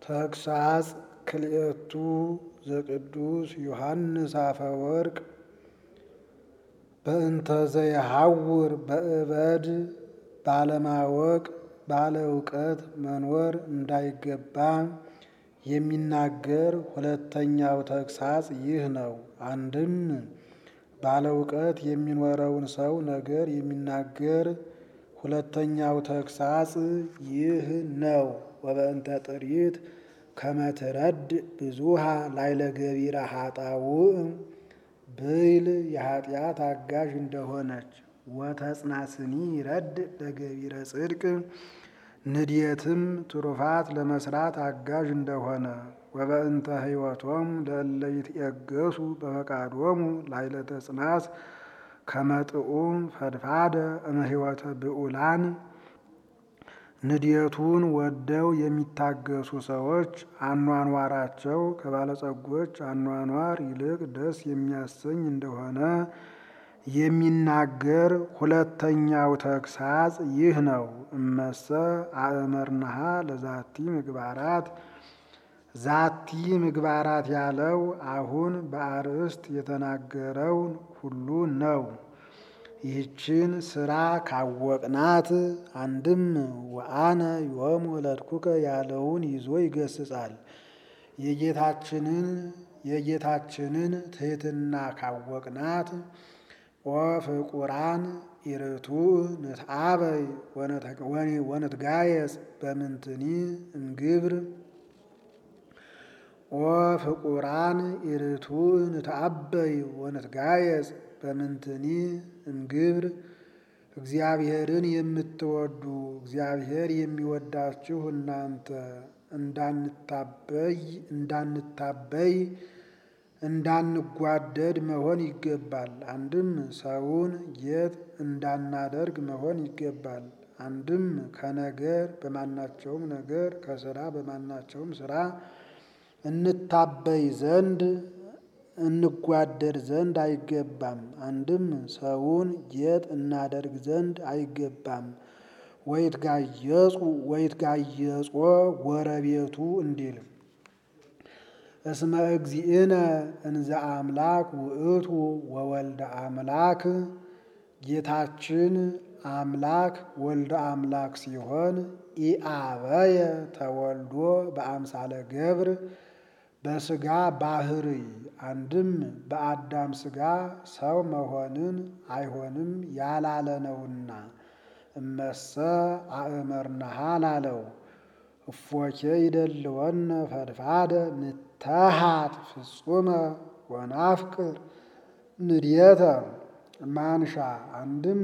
ተግሳጽ ክልኤቱ ዘቅዱስ ዮሐንስ አፈወርቅ በእንተ ዘይሐውር በእበድ ባለማወቅ ባለ እውቀት መኖር እንዳይገባ የሚናገር ሁለተኛው ተግሳጽ ይህ ነው። አንድም ባለ እውቀት የሚኖረውን ሰው ነገር የሚናገር ሁለተኛው ተግሳጽ ይህ ነው። ወበእንተ ጥሪት ከመትረድ ብዙሃ ላይለ ገቢረ ኃጣውእ ብይል የኃጢአት አጋዥ እንደሆነች ወተጽናስኒ ይረድ ለገቢረ ጽድቅ ንድየትም ትሩፋት ለመስራት አጋዥ እንደሆነ ወበእንተ ሕይወቶም ለእለ ይትየገሱ በፈቃዶሙ ላይለ ተጽናስ ከመጥኡም ፈድፋደ እምሕይወተ ብዑላን ንድየቱን ወደው የሚታገሱ ሰዎች አኗኗራቸው ከባለጸጎች አኗኗር ይልቅ ደስ የሚያሰኝ እንደሆነ የሚናገር ሁለተኛው ተግሳጽ ይህ ነው። እመሰ አእመርናሃ ለዛቲ ምግባራት ዛቲ ምግባራት ያለው አሁን በአርእስት የተናገረውን ሁሉ ነው። ይህችን ስራ ካወቅናት አንድም ወአነ ዮም ወለድኩከ ያለውን ይዞ ይገስጻል። የጌታችንን የጌታችንን ትሕትና ካወቅናት ኦ ፍቁራን ኢርቱዕ ንትአበይ ወንትጋየጽ በምንትኒ እምግብር ኦ ፍቁራን ኢርቱዕ ንትአበይ ወንትጋየጽ በምንትኒ እምግብር እግዚአብሔርን የምትወዱ እግዚአብሔር የሚወዳችሁ እናንተ እንዳንታበይ እንዳንታበይ እንዳንጓደድ መሆን ይገባል። አንድም ሰውን ጌጥ እንዳናደርግ መሆን ይገባል። አንድም ከነገር በማናቸውም ነገር ከስራ በማናቸውም ስራ እንታበይ ዘንድ እንጓደድ ዘንድ አይገባም። አንድም ሰውን ጌጥ እናደርግ ዘንድ አይገባም። ወይትጋየጹ ወይትጋየጾ ጎረቤቱ እንዲል እስመ እግዚእነ እንዘ አምላክ ውእቱ ወወልደ አምላክ ጌታችን አምላክ ወልደ አምላክ ሲሆን ኢአበየ ተወልዶ በአምሳለ ገብር በስጋ ባህርይ አንድም በአዳም ስጋ ሰው መሆንን አይሆንም ያላለ ነውና እመሰ አእመርናሃ ላለው እፎኬ ይደልወነ ፈድፋደ ንተሃት ፍጹመ ወናፍቅር ንድየተ ማንሻ አንድም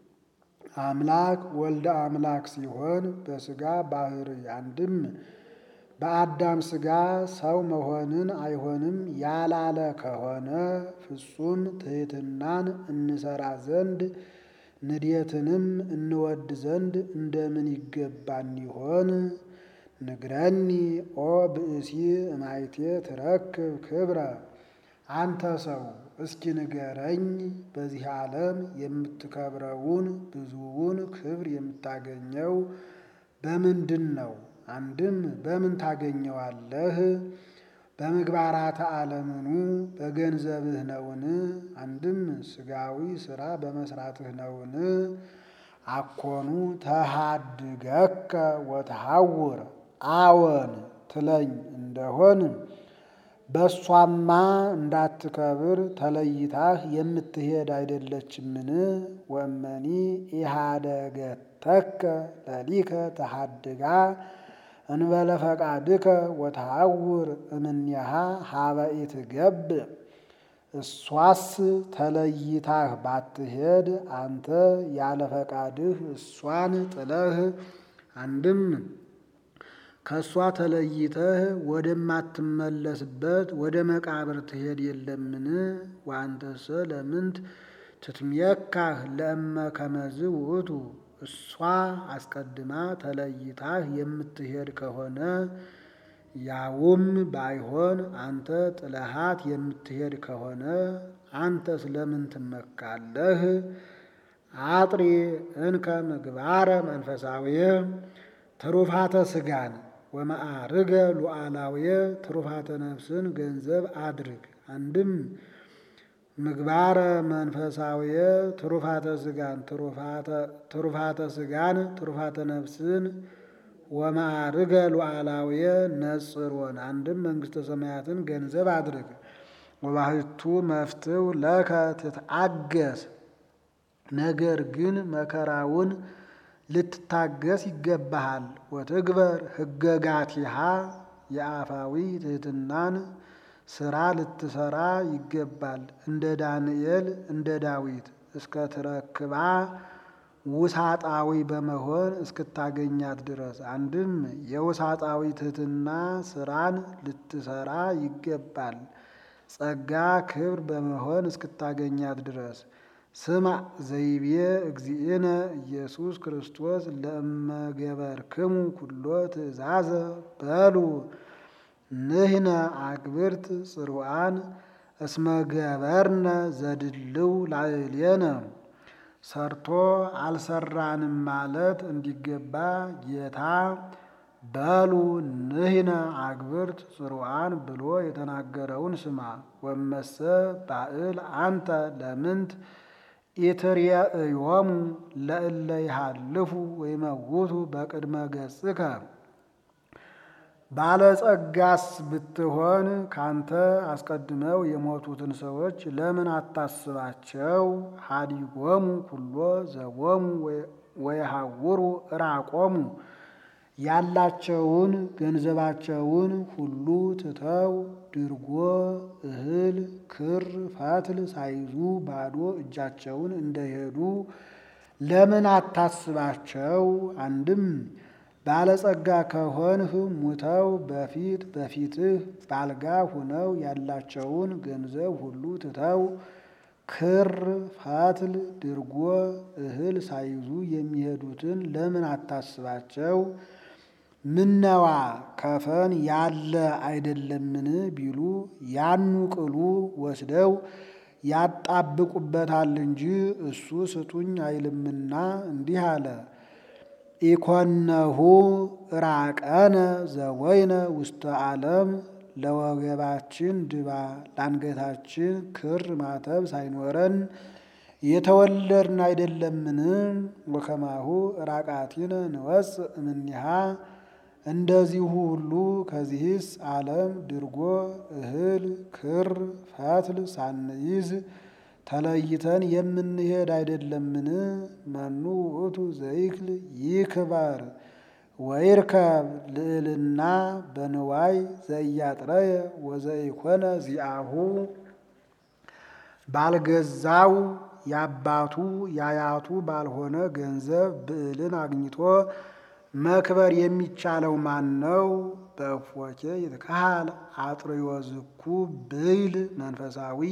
አምላክ ወልደ አምላክ ሲሆን በስጋ ባህርይ አንድም በአዳም ስጋ ሰው መሆንን አይሆንም ያላለ ከሆነ ፍጹም ትሕትናን እንሰራ ዘንድ ንድየትንም እንወድ ዘንድ እንደምን ይገባን ይሆን? ንግረኒ ኦ ብእሲ እማይቴ ትረክብ ክብረ አንተ ሰው እስኪ ንገረኝ፣ በዚህ ዓለም የምትከብረውን ብዙውን ክብር የምታገኘው በምንድን ነው? አንድም በምን ታገኘዋለህ? በምግባራተ ዓለምኑ በገንዘብህ ነውን? አንድም ስጋዊ ስራ በመስራትህ ነውን? አኮኑ ተሃድገከ ወተሐውር አዎን ትለኝ እንደሆን በእሷማ እንዳትከብር ተለይታህ የምትሄድ አይደለችምን? ወመኒ ኢሃደገተከ ለሊከ ተሃድጋ እንበለ ፈቃድከ ወተሐውር እምኔሃ ሀበ ኢትገብእ እሷስ ተለይታህ ባትሄድ አንተ ያለ ፈቃድህ እሷን ጥለህ አንድም ከእሷ ተለይተህ ወደማትመለስበት ወደ መቃብር ትሄድ የለምን? ወአንተሰ ለምንት ትትሜካህ ለእመ ከመዝ ውእቱ እሷ አስቀድማ ተለይታህ የምትሄድ ከሆነ ያውም ባይሆን አንተ ጥለሃት የምትሄድ ከሆነ አንተ ስለምን ትመካለህ? አጥሪ እንከ ምግባረ መንፈሳዊ ትሩፋተ ስጋን ወማዕርገ ሉዓላውየ ትሩፋተ ነፍስን ገንዘብ አድርግ። አንድም ምግባረ መንፈሳውየ ትሩፋተ ስጋን ትሩፋተ ስጋን ትሩፋተ ነፍስን ወማዕርገ ሉዓላውየ ነጽሮን አንድም መንግስተ ሰማያትን ገንዘብ አድርግ። ወባሕቱ መፍትው ለከ ትትአገስ ነገር ግን መከራውን ልትታገስ ይገባሃል። ወትግበር ሕገጋቲሃ የአፋዊ ትሕትናን ስራ ልትሰራ ይገባል። እንደ ዳንኤል እንደ ዳዊት እስከ ትረክባ ውሳጣዊ በመሆን እስክታገኛት ድረስ አንድም የውሳጣዊ ትሕትና ስራን ልትሰራ ይገባል። ጸጋ ክብር በመሆን እስክታገኛት ድረስ ስማ ዘይቤ እግዚእነ ኢየሱስ ክርስቶስ ለእመገበርክሙ ኩሎ ትእዛዘ በሉ ንሕነ አግብርት ጽሩዓን እስመገበርነ ዘድልው ላዕሌነ ሰርቶ አልሰራንም ማለት እንዲገባ ጌታ በሉ ንሕነ አግብርት ጽሩዓን ብሎ የተናገረውን ስማ። ወመሰ ባእል አንተ ለምንት ኢትርየእዮሙ ለእለ ይሃልፉ ወይመውቱ በቅድመ ገጽከ ባለጸጋስ ብትሆን ካንተ አስቀድመው የሞቱትን ሰዎች ለምን አታስባቸው? ሀዲጎሙ ኩሎ ዘቦሙ ወየሐውሩ እራቆሙ ያላቸውን ገንዘባቸውን ሁሉ ትተው ድርጎ እህል ክር ፈትል ሳይዙ ባዶ እጃቸውን እንደሄዱ ለምን አታስባቸው? አንድም ባለጸጋ ከሆንህ ሙተው በፊት በፊትህ ባልጋ ሁነው ያላቸውን ገንዘብ ሁሉ ትተው ክር ፈትል ድርጎ እህል ሳይዙ የሚሄዱትን ለምን አታስባቸው? ምነዋ ከፈን ያለ አይደለምን ቢሉ ያኑ ቅሉ ወስደው ያጣብቁበታል እንጂ እሱ ስጡኝ አይልምና እንዲህ አለ። ኢኮነሁ ራቀነ ዘወይነ ውስተ ዓለም ለወገባችን ድባ ለአንገታችን ክር ማተብ ሳይኖረን የተወለድን አይደለምን? ወከማሁ ራቃቲነ ንወፅእ እምኔሃ እንደዚሁ ሁሉ ከዚህስ ዓለም ድርጎ እህል ክር ፈትል ሳንይዝ ተለይተን የምንሄድ አይደለምን? መኑ ውእቱ ዘይክል ይክበር ወይርከብ ልዕልና በንዋይ ዘያጥረየ ወዘይኮነ ዚአሁ ባልገዛው ያባቱ ያያቱ ባልሆነ ገንዘብ ብዕልን አግኝቶ መክበር የሚቻለው ማን ነው? በእፎኬ ይትካሃል አጥርዮ ዝኩ ብይል መንፈሳዊ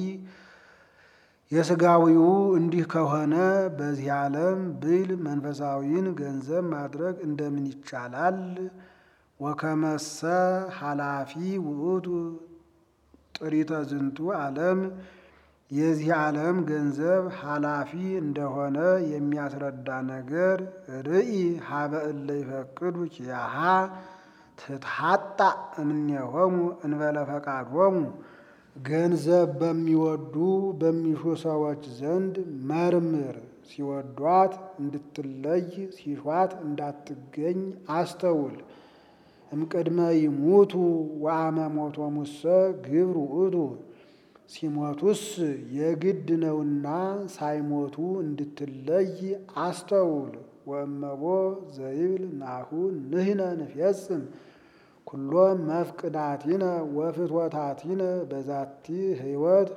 የሥጋዊው እንዲህ ከሆነ በዚህ ዓለም ብይል መንፈሳዊን ገንዘብ ማድረግ እንደምን ይቻላል? ወከመሰ ኃላፊ ውእቱ ጥሪተ ዝንቱ ዓለም የዚህ ዓለም ገንዘብ ኃላፊ እንደሆነ የሚያስረዳ ነገር ርኢ ሀበ እለ ይፈቅዱ ኪያሃ ትትሐጣ እምኔሆሙ እንበለ ፈቃዶሙ ገንዘብ በሚወዱ በሚሹ ሰዎች ዘንድ መርምር። ሲወዷት እንድትለይ ሲሿት እንዳትገኝ አስተውል። እምቅድመ ይሙቱ ወአመ ሞቶሙሰ ግብር ውእቱ ሲሞቱስ የግድ ነውና ሳይሞቱ እንድትለይ አስተውል። ወእመቦ ዘይብል ናሁ ንሕነ ንፌጽም ኩሎ መፍቅዳቲነ ወፍትወታቲነ በዛቲ ሕይወት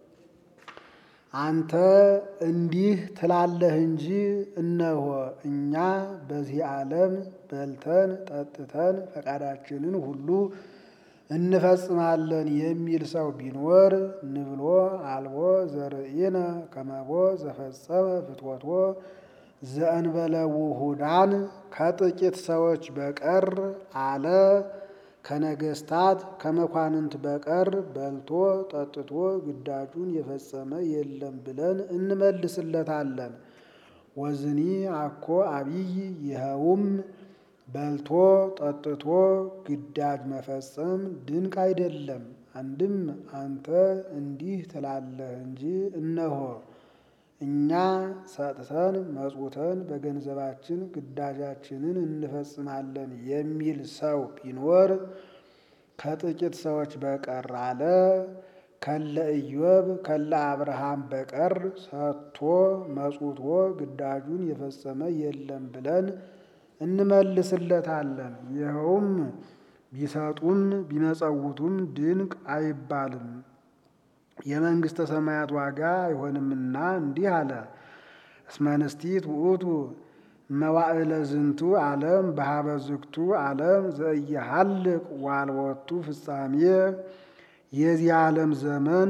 አንተ እንዲህ ትላለህ እንጂ እነሆ እኛ በዚህ ዓለም በልተን ጠጥተን ፈቃዳችንን ሁሉ እንፈጽማለን የሚል ሰው ቢኖር ንብሎ አልቦ ዘርኢነ ከመቦ ዘፈጸመ ፍትወቶ ዘእንበለ ውሁዳን ከጥቂት ሰዎች በቀር አለ ከነገስታት ከመኳንንት በቀር በልቶ ጠጥቶ ግዳጁን የፈጸመ የለም ብለን እንመልስለታለን። ወዝኒ አኮ አብይ ይኸውም በልቶ ጠጥቶ ግዳጅ መፈጸም ድንቅ አይደለም። አንድም አንተ እንዲህ ትላለህ እንጂ እነሆ እኛ ሰጥተን መጽውተን በገንዘባችን ግዳጃችንን እንፈጽማለን የሚል ሰው ቢኖር ከጥቂት ሰዎች በቀር አለ ከለ ኢዮብ ከለ አብርሃም በቀር ሰጥቶ መጽውቶ ግዳጁን የፈጸመ የለም ብለን እንመልስለታለን። ይኸውም ቢሰጡም ቢመጸውቱም ድንቅ አይባልም፣ የመንግሥተ ሰማያት ዋጋ አይሆንምና እንዲህ አለ። እስመ ንስቲት ውእቱ መዋዕለ ዝንቱ ዓለም በሀበ ዝግቱ ዓለም ዘእየሃልቅ ዋልወቱ ፍጻሜ የዚህ ዓለም ዘመን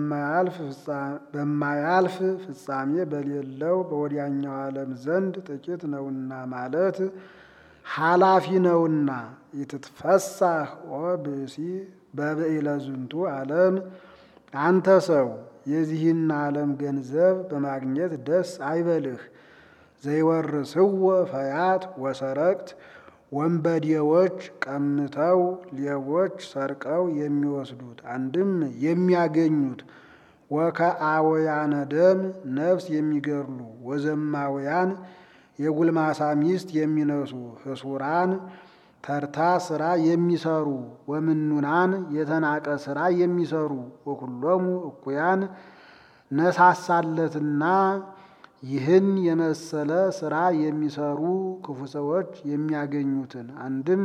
በማያልፍ ፍጻሜ በሌለው በወዲያኛው ዓለም ዘንድ ጥቂት ነውና ማለት ኃላፊ ነውና። ይትትፈሳህ ኦ ብእሲ በብዕለ ዝንቱ ዓለም አንተ ሰው የዚህን ዓለም ገንዘብ በማግኘት ደስ አይበልህ። ዘይወርስዎ ፈያት ወሰረቅት ወንበዴዎች ቀምተው ሌቦች ሰርቀው የሚወስዱት አንድም የሚያገኙት ወከአወያነ ደም ነፍስ የሚገድሉ ወዘማውያን የጉልማሳ ሚስት የሚነሱ ህሱራን ተርታ ስራ የሚሰሩ ወምኑናን የተናቀ ስራ የሚሰሩ ወኩሎሙ እኩያን ነሳሳለትና ይህን የመሰለ ስራ የሚሰሩ ክፉ ሰዎች የሚያገኙትን አንድም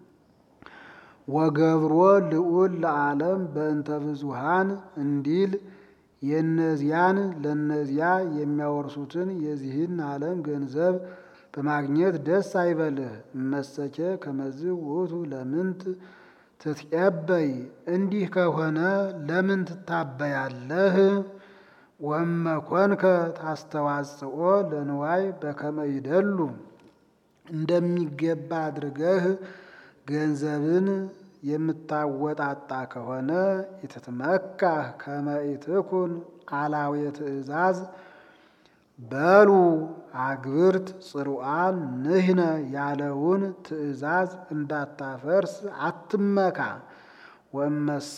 ወገብሮ ልዑል ለዓለም በእንተ ብዙሃን እንዲል የእነዚያን ለእነዚያ የሚያወርሱትን የዚህን ዓለም ገንዘብ በማግኘት ደስ አይበልህ። እመሰቼ ከመዝ ውእቱ ለምንት ትትቀበይ እንዲህ ከሆነ ለምን ትታበያለህ? ወመኮንከ ታስተዋጽኦ ለንዋይ በከመ ይደሉ እንደሚገባ አድርገህ ገንዘብን የምታወጣጣ ከሆነ ኢትትመካህ ከመ ኢትኩን አላዌ ትእዛዝ በሉ አግብርት ጽሩዓን ንህነ ያለውን ትእዛዝ እንዳታፈርስ አትመካ። ወመሰ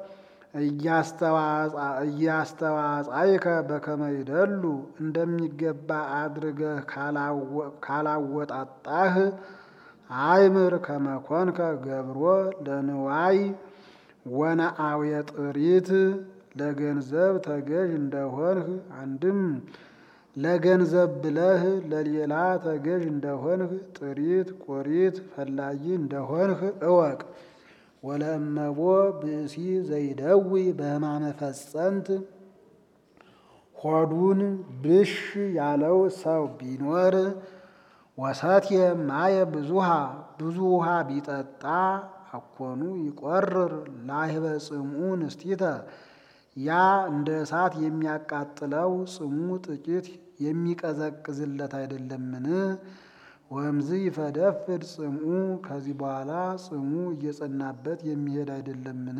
እያስተዋጻይከ በከመ ይደሉ እንደሚገባ አድርገህ ካላወጣጣህ አይምር ከመኮንከ ገብሮ ለንዋይ ወነአውየ ጥሪት ለገንዘብ ተገዥ እንደሆንህ አንድም ለገንዘብ ብለህ ለሌላ ተገዥ እንደሆንህ ጥሪት ቆሪት ፈላጊ እንደሆንህ እወቅ። ወለእመቦ ብእሲ ዘይደዊ በሕማመ ፈጸንት ሆዱን ብሽ ያለው ሰው ቢኖር ወሰትየ ማየ ብዙሃ ብዙ ውሃ ቢጠጣ አኮኑ ይቆርር ላህበ ጽምኡ ንስቲተ ያ እንደ እሳት የሚያቃጥለው ጽሙ ጥቂት የሚቀዘቅዝለት አይደለምን? ወምዝ ይፈደፍድ ጽምኡ ከዚህ በኋላ ጽሙ እየጸናበት የሚሄድ አይደለምን?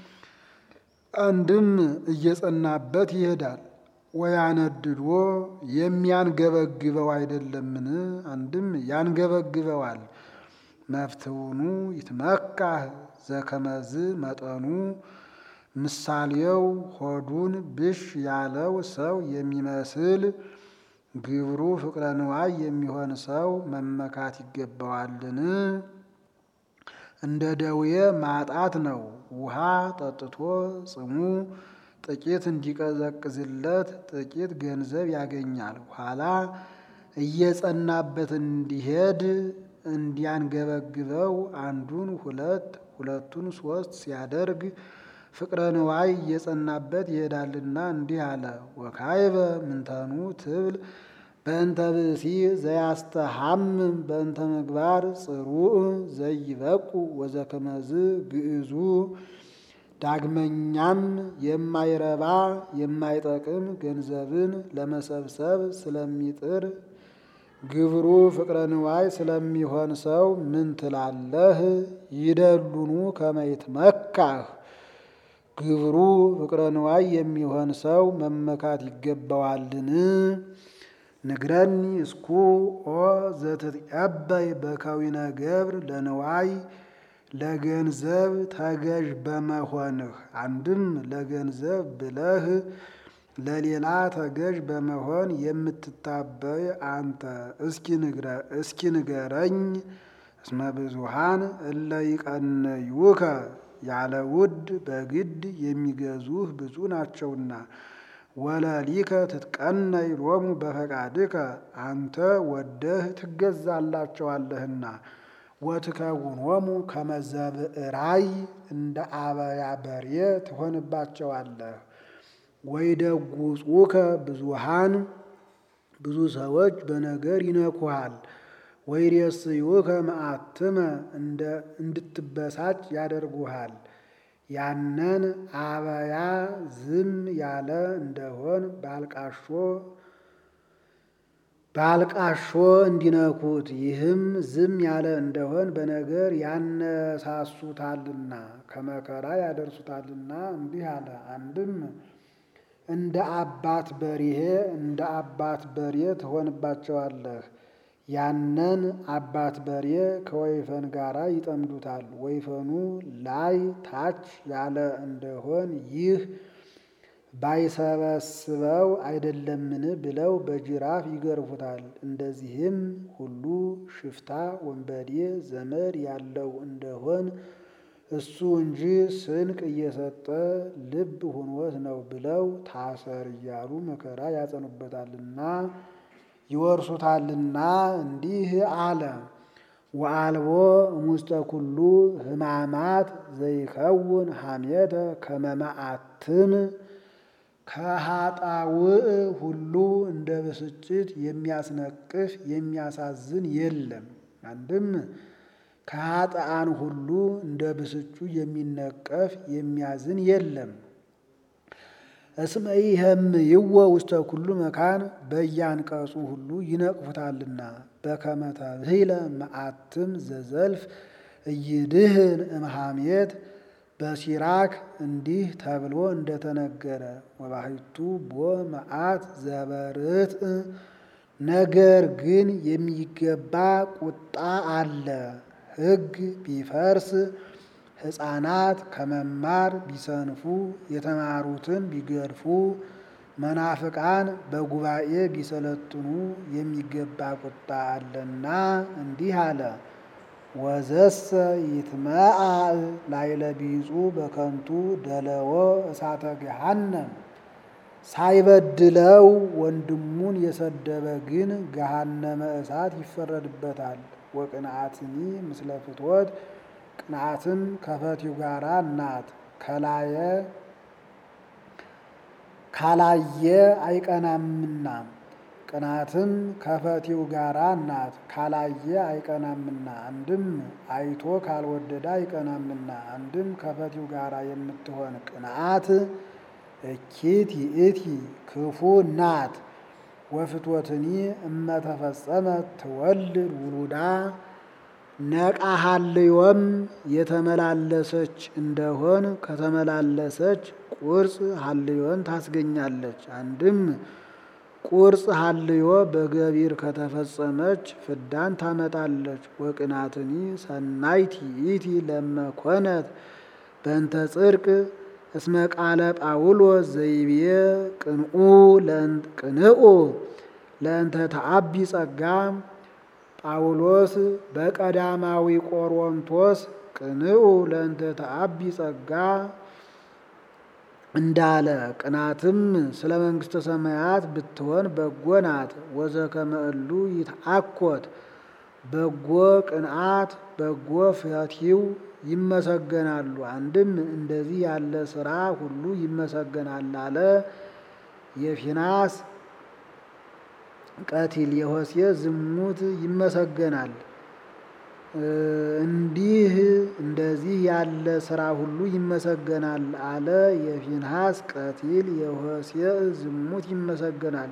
አንድም እየጸናበት ይሄዳል። ወያነድዶ የሚያንገበግበው አይደለምን? አንድም ያንገበግበዋል። መፍትውኑ ይትመካህ ዘከመዝ መጠኑ ምሳሌው ሆዱን ብሽ ያለው ሰው የሚመስል ግብሩ ፍቅረ ንዋይ የሚሆን ሰው መመካት ይገባዋልን? እንደ ደዌ ማጣት ነው። ውሃ ጠጥቶ ጽሙ ጥቂት እንዲቀዘቅዝለት ጥቂት ገንዘብ ያገኛል። ኋላ እየጸናበት እንዲሄድ እንዲያንገበግበው አንዱን ሁለት ሁለቱን ሶስት ሲያደርግ ፍቅረ ንዋይ እየጸናበት ይሄዳልና እንዲህ አለ። ወካይበ ምንተኑ ትብል በእንተ ብእሲ ዘያስተሃምም በእንተ ምግባር ጽሩዕ ዘይበቁ ወዘከመዝ ግዕዙ። ዳግመኛም የማይረባ የማይጠቅም ገንዘብን ለመሰብሰብ ስለሚጥር ግብሩ ፍቅረ ንዋይ ስለሚሆን ሰው ምን ትላለህ? ይደሉኑ ከመይት መካህ ግብሩ ፍቅረ ንዋይ የሚሆን ሰው መመካት ይገባዋልን? ንግረኒ እስኩ ኦ ዘትትቀበይ በከዊነ ገብር ለንዋይ ለገንዘብ ተገዥ በመሆንህ አንድም ለገንዘብ ብለህ ለሌላ ተገዥ በመሆን የምትታበይ አንተ እስኪ ንገረኝ። እስመ ብዙሃን እለ ይቀነዩከ ያለ ውድ በግድ የሚገዙህ ብዙ ናቸውና ወለሊከ ትትቀነይ ሎሙ በፈቃድከ አንተ ወደህ ትገዛላቸዋለህና ወትከውኖሙ ከመ ዘብዕራይ እንደ አበያ በሬ ትሆንባቸዋለህ። ወይደጉጹከ ብዙሃን ብዙ ሰዎች በነገር ይነኩሃል። ወይሬስዩከ መዓትመ እንድትበሳጭ ያደርጉሃል። ያንን አበያ ዝም ያለ እንደሆን ባልቃሾ ባልቃሾ እንዲነኩት ይህም ዝም ያለ እንደሆን በነገር ያነሳሱታልና ከመከራ ያደርሱታልና እንዲህ አለ። አንድም እንደ አባት በሪሄ እንደ አባት በሬ ትሆንባቸዋለህ። ያንን አባት በሬ ከወይፈን ጋር ይጠምዱታል። ወይፈኑ ላይ ታች ያለ እንደሆን ይህ ባይሰበስበው አይደለምን ብለው በጅራፍ ይገርፉታል። እንደዚህም ሁሉ ሽፍታ ወንበዴ ዘመድ ያለው እንደሆን እሱ እንጂ ስንቅ እየሰጠ ልብ ሁኖት ነው ብለው ታሰር እያሉ መከራ ያጸኑበታልና ይወርሱታልና እንዲህ አለ። ወአልቦ እሙስተ ኩሉ ሕማማት ዘይከውን ሐሜተ ከመ መዓትም ከኃጣውእ ሁሉ እንደ ብስጭት የሚያስነቅፍ የሚያሳዝን የለም። አንድም ከኃጥአን ሁሉ እንደ ብስጩ የሚነቀፍ የሚያዝን የለም። እስመ ይሄምይዎ ውስተ ኩሉ መካን በያንቀጹ ሁሉ ይነቅፉታልና በከመ ተብሂለ መዓትም ዘዘልፍ እይድህን እምሐሜት በሲራክ እንዲህ ተብሎ እንደተነገረ ወባሕቱ ቦ መዓት ዘበርትዕ ነገር ግን የሚገባ ቁጣ አለ። ሕግ ቢፈርስ ሕፃናት ከመማር ቢሰንፉ የተማሩትን ቢገድፉ መናፍቃን በጉባኤ ቢሰለጥኑ የሚገባ ቁጣ አለና እንዲህ አለ። ወዘሰ ይትመዓዕ ላዕለ ቢጹ በከንቱ ደለዎ እሳተ ገሃነም ሳይበድለው ወንድሙን የሰደበ ግን ገሃነመ እሳት ይፈረድበታል። ወቅንዓትኒ ምስለ ፍትወት ቅንዓትም ከፈቲው ጋራ ናት። ከላየ ካላየ አይቀናምና ቅናትም ከፈቲው ጋራ ናት። ካላየ አይቀናምና አንድም አይቶ ካልወደደ አይቀናምና አንድም ከፈቲው ጋራ የምትሆን ቅንዓት እኪት ይእቲ ክፉ ናት። ወፍትወትኒ እመተፈጸመ ትወልድ ውሉዳ ነቃሃልዮም የተመላለሰች እንደሆን ከተመላለሰች ቁርጽ ሀልዮን ታስገኛለች። አንድም ቁርጽ ሀልዮ በገቢር ከተፈጸመች ፍዳን ታመጣለች። ወቅናትኒ ሰናይቲ ይእቲ ለመኮነት በእንተ ጽድቅ እስመ ቃለ ጳውሎስ ዘይቤ ቅንኡ ቅንኡ ለእንተ ተአቢ ጸጋ ጳውሎስ በቀዳማዊ ቆሮንቶስ ቅንኡ ለእንተ ተአቢ ጸጋ እንዳለ ቅናትም ስለ መንግሥተ ሰማያት ብትሆን በጎ ናት። ወዘከመ እሉ ይትአኮት በጎ ቅንዓት በጎ ፈቲው ይመሰገናሉ። አንድም እንደዚህ ያለ ስራ ሁሉ ይመሰገናል አለ። የፊናስ ቀቲል የሆሴ ዝሙት ይመሰገናል። እንዲህ እንደዚህ ያለ ስራ ሁሉ ይመሰገናል አለ። የፊንሃስ ቀቲል የሆሴ ዝሙት ይመሰገናል።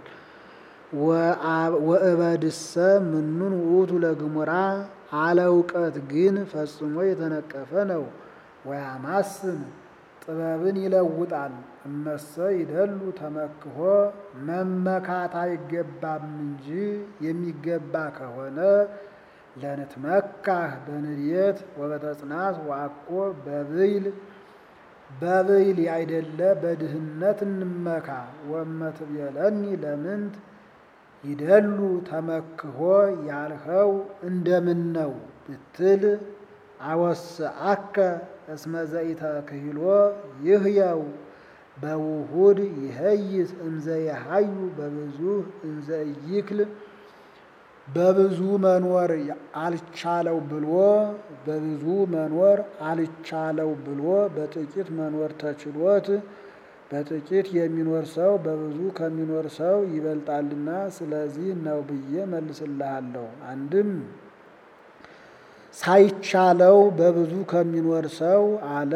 ወእበድሰ ምኑን ውእቱ ለግሙራ አለ እውቀት ግን ፈጽሞ የተነቀፈ ነው። ወያማስን ጥበብን ይለውጣል። እመሰ ይደሉ ተመክሆ መመካት አይገባም እንጂ የሚገባ ከሆነ ለንትመካህ በንድየት ወበተጽናት ወአኮ በብይል በብይል አይደለ በድህነት እንመካ። ወመትቤለኒ ለምንት ይደሉ ተመክሆ ያልኸው እንደምን ነው ብትል አወስአከ እስመ ዘኢተክህሎ ይህየው በውሁድ ይሄይስ እንዘ የሃዩ በብዙ እንዘ ኢይክል በብዙ መኖር አልቻለው ብሎ በብዙ መኖር አልቻለው ብሎ በጥቂት መኖር ተችሎት በጥቂት የሚኖር ሰው በብዙ ከሚኖር ሰው ይበልጣልና ስለዚህ ነው ብዬ መልስልሃለሁ። አንድም ሳይቻለው በብዙ ከሚኖር ሰው አለ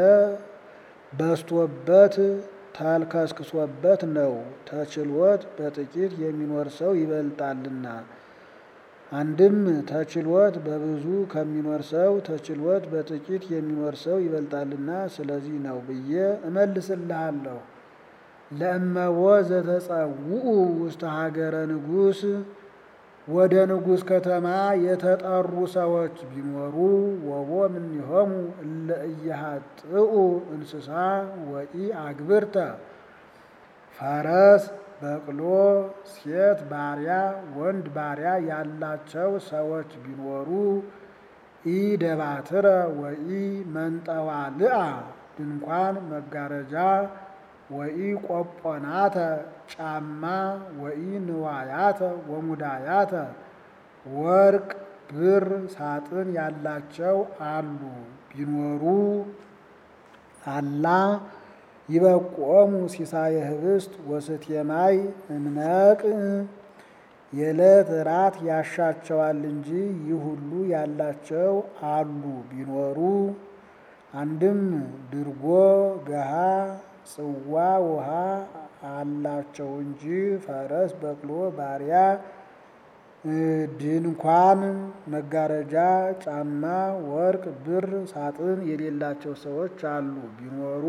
በስቶበት ተልከስክሶበት ነው። ተችሎት በጥቂት የሚኖር ሰው ይበልጣልና አንድም ተችሎት በብዙ ከሚኖር ሰው ተችሎት በጥቂት የሚኖር ሰው ይበልጣልና ስለዚህ ነው ብዬ እመልስልሃለሁ። ለእመቦ ዘተጸውኡ ውስተ ሀገረ ንጉሥ ወደ ንጉሥ ከተማ የተጠሩ ሰዎች ቢኖሩ ወቦ እምኔሆሙ እለ ኢያሃጥኡ እንስሳ ወኢ አግብርተ ፈረስ በቅሎ ሴት ባሪያ ወንድ ባሪያ ያላቸው ሰዎች ቢኖሩ ኢ ደባትረ ወኢ መንጠዋልአ ድንኳን መጋረጃ ወኢ ቆጶናተ ጫማ ወኢ ንዋያተ ወሙዳያተ ወርቅ ብር ሳጥን ያላቸው አሉ ቢኖሩ አላ ይበቆሙ ሲሳየ ህብስት ወስትየማይ እምነቅ የዕለት ራት ያሻቸዋል እንጂ ይህ ሁሉ ያላቸው አሉ ቢኖሩ አንድም ድርጎ ገሃ ጽዋ ውሃ አላቸው እንጂ ፈረስ በቅሎ ባሪያ ድንኳን መጋረጃ ጫማ ወርቅ ብር ሳጥን የሌላቸው ሰዎች አሉ ቢኖሩ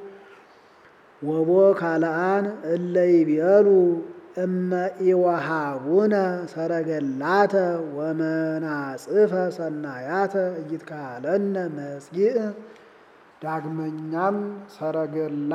ወቦ ካልአን እለ ይቤሉ እመ ኢወሃቡነ ሰረገላተ ወመናጽፈ ሰናያተ እይትካለነ መጽጊዕ ዳግመኛም ሰረገላ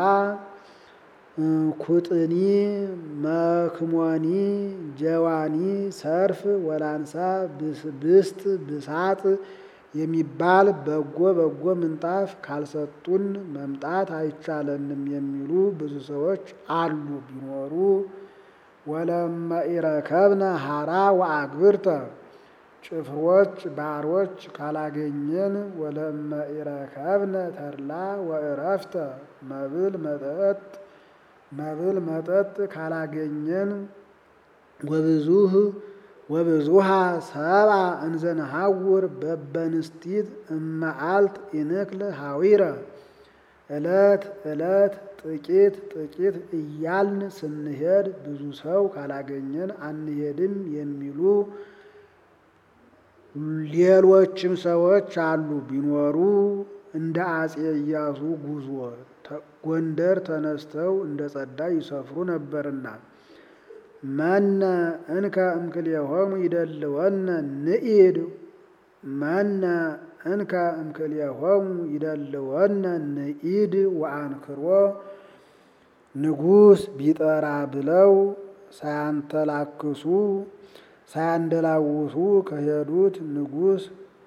ኩጥኒ መክሞኒ ጀዋኒ ሰርፍ ወላንሳ ብስት ብሳጥ የሚባል በጎ በጎ ምንጣፍ ካልሰጡን መምጣት አይቻለንም የሚሉ ብዙ ሰዎች አሉ ቢኖሩ ወለመ ኢረከብነ ሀራ ወአግብርተ ጭፍሮች ባሮች ካላገኘን ወለመ ኢረከብነ ተድላ ወእረፍተ መብል መጠጥ መብል መጠጥ ካላገኘን ወብዙህ ወብዙሃ ሰብአ እንዘነሐውር በበንስቲት እመዓልት ኢንክል ሐዊረ ዕለት ዕለት ጥቂት ጥቂት እያልን ስንሄድ ብዙ ሰው ካላገኘን አንሄድም የሚሉ ሌሎችም ሰዎች አሉ ቢኖሩ እንደ አጼ ኢያሱ ጉዞ ጎንደር ተነስተው እንደ ጸዳ ይሰፍሩ ነበርና መነ እንከ እምክልኤሆሙ ይደልወነ ንኢድ መነ እንከ እምክልኤሆሙ ይደልወነ ንኢድ ወአንክሮ ንጉሥ ቢጠራ ብለው ሳያንተላክሱ ሳያንደላውሱ ከሄዱት ንጉሥ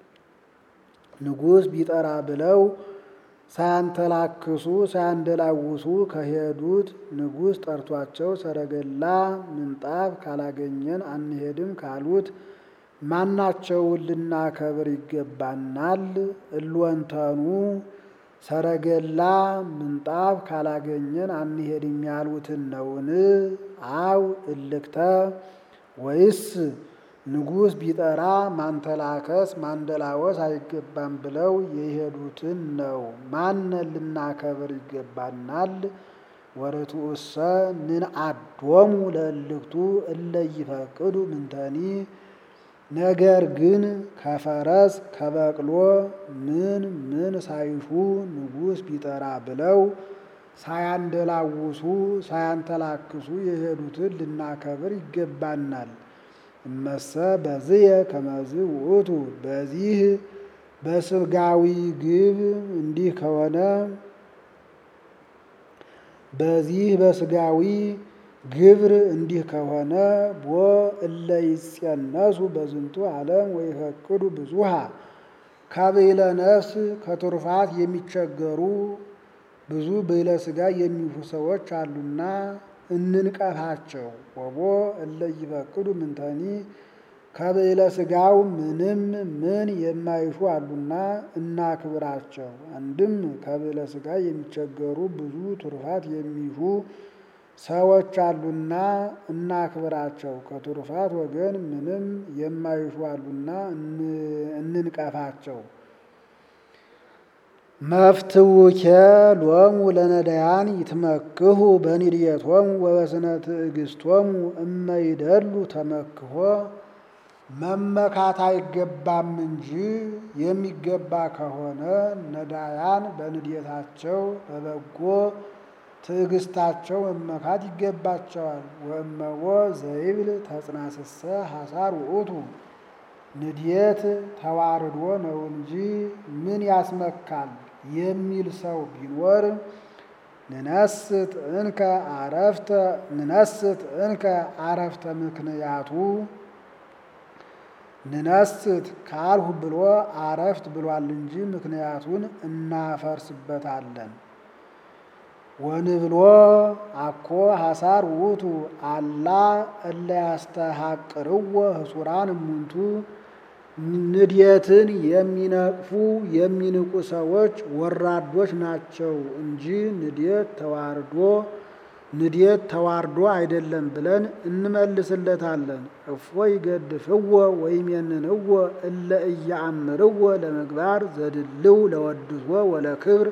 ንጉሥ ቢጠራ ብለው ሳያንተላክሱ ሳያንደላውሱ ከሄዱት ንጉሥ ጠርቷቸው ሰረገላ ምንጣፍ ካላገኘን አንሄድም ካሉት ማናቸውን ልናከብር ይገባናል? እልወንተኑ ሰረገላ ምንጣፍ ካላገኘን አንሄድም ያሉትን ነውን? አው እልክተ ወይስ ንጉሥ ቢጠራ ማንተላከስ ማንደላወስ አይገባም ብለው የሄዱትን ነው። ማንን ልናከብር ይገባናል? ወርቱእሰ ንንአዶሙ ለእልክቱ እለ ይፈቅዱ ምንተኒ ነገር ግን ከፈረስ ከበቅሎ ምን ምን ሳይሹ ንጉሥ ቢጠራ ብለው ሳያንደላውሱ ሳያንተላክሱ የሄዱትን ልናከብር ይገባናል። እመሰ በዝየ ከመዝ ውእቱ በዚህ በስጋዊ ግብ እንዲህ ከሆነ በዚህ በስጋዊ ግብር እንዲህ ከሆነ ቦ እለ ይጸነሱ በዝንቱ ዓለም ወይፈቅዱ ብዙሃ ከብዕለ ነፍስ ከትሩፋት የሚቸገሩ ብዙ ብዕለ ሥጋ የሚሹ ሰዎች አሉና እንንቀፋቸው። ወቦ እለ ይፈቅዱ ምንተኒ ከብዕለ ሥጋው ምንም ምን የማይሹ አሉና እናክብራቸው። አንድም ከብዕለ ሥጋ የሚቸገሩ ብዙ ትሩፋት የሚሹ ሰዎች አሉና እናክብራቸው። ከትሩፋት ወገን ምንም የማይሹ አሉና እንንቀፋቸው። መፍትውኬ ሎሙ ለነዳያን ይትመክሁ በኒድየቶሙ ወበስነ ትዕግስቶሙ እመይደሉ ተመክሆ መመካት አይገባም እንጂ የሚገባ ከሆነ ነዳያን በንድየታቸው በበጎ ትዕግስታቸው መመካት ይገባቸዋል። ወእመቦ ዘይብል ተጽናስሰ ሐሳር ውእቱ ንድየት ተዋርዶ ነው እንጂ ምን ያስመካል የሚል ሰው ቢኖር ንነስት እንከ አረፍተ ንነስት እንከ አረፍተ ምክንያቱ ንነስት ካልሁ ብሎ አረፍት ብሏል እንጂ ምክንያቱን እናፈርስበታለን። ወንብሎ አኮ ሐሳር ውእቱ አላ እለ ያስተሐቅርዎ ህሱራን እሙንቱ ንድየትን የሚነቅፉ የሚንቁ ሰዎች ወራዶች ናቸው እንጂ ንድየት ተዋርዶ ንድየት ተዋርዶ አይደለም ብለን እንመልስለታለን። እፎ ይገድፍዎ ወይሜንንዎ እለ እያአምርዎ ለምግባር ዘድልው ለወድሶ ወለክብር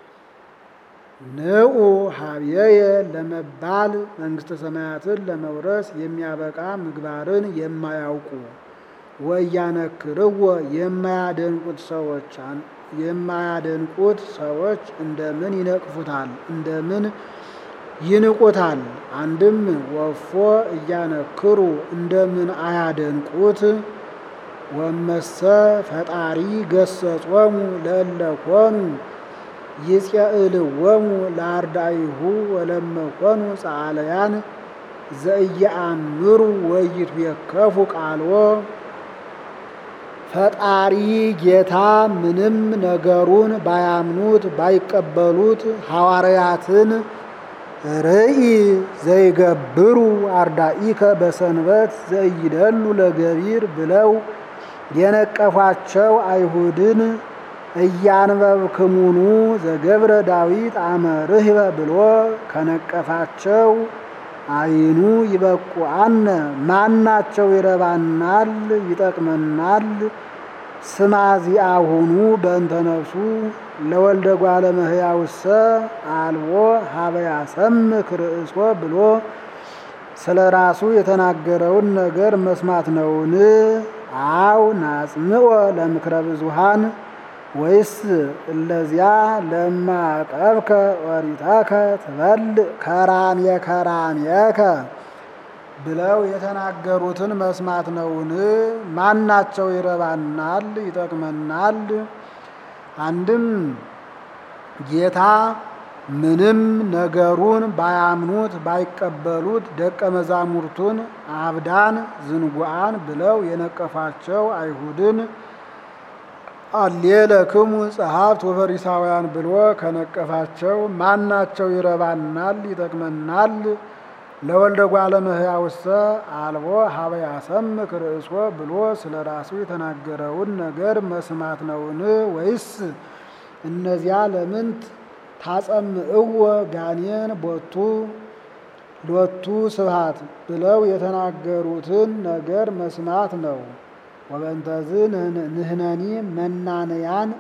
ንዑ ሀብየየ ለመባል መንግሥተ ሰማያትን ለመውረስ የሚያበቃ ምግባርን የማያውቁ ወያነክርዎ የማያደንቁት ሰዎች የማያደንቁት ሰዎች እንደምን ይነቅፉታል? እንደምን ይንቁታል? አንድም ወፎ እያነክሩ እንደምን አያደንቁት? ወመሰ ፈጣሪ ገሰጾሙ ለእለ ኮኑ ይጼእልዎሙ ለአርዳኢሁ ወለመኮኑ ጸዓለያን ዘእየአምሩ ወይትዌከፉ ቃልዎ ፈጣሪ ጌታ ምንም ነገሩን ባያምኑት ባይቀበሉት ሐዋርያትን ርኢ ዘይገብሩ አርዳኢከ በሰንበት ዘይደሉ ለገቢር ብለው የነቀፏቸው አይሁድን እያንበብክሙኑ ዘገብረ ዳዊት አመ ርህበ ብሎ ከነቀፋቸው አይኑ ይበቁአነ ማናቸው ይረባናል ይጠቅመናል ስማዚአሁኑ በእንተ ነፍሱ ለወልደ እጓለ እመሕያውሰ አልቦ ሀበ ያሰምክ ርእሶ ብሎ ስለ ራሱ የተናገረውን ነገር መስማት ነውን? አው ናጽምዖ ለምክረ ብዙሃን ወይስ እለዚያ ለማቀብከ ኦሪተከ ትበልዕ ከራምየ ከራምየከ ብለው የተናገሩትን መስማት ነውን? ማናቸው ይረባናል ይጠቅመናል? አንድም ጌታ ምንም ነገሩን ባያምኑት ባይቀበሉት ደቀ መዛሙርቱን አብዳን ዝንጉዓን ብለው የነቀፋቸው አይሁድን አሌለክሙ ጸሐፍት ወፈሪሳውያን ብሎ ከነቀፋቸው ማናቸው ይረባናል ይጠቅመናል? ለወልደ እጓለ እመሕያውሰ አልቦ ሀበ ያሰምክ ርእሶ ብሎ ስለ ራሱ የተናገረውን ነገር መስማት ነውን? ወይስ እነዚያ ለምንት ታጸምዕዎ ጋኔን ቦቱ ሎቱ ስብሐት ብለው የተናገሩትን ነገር መስማት ነው። ወበእንተዝ ንሕነኒ መናንያን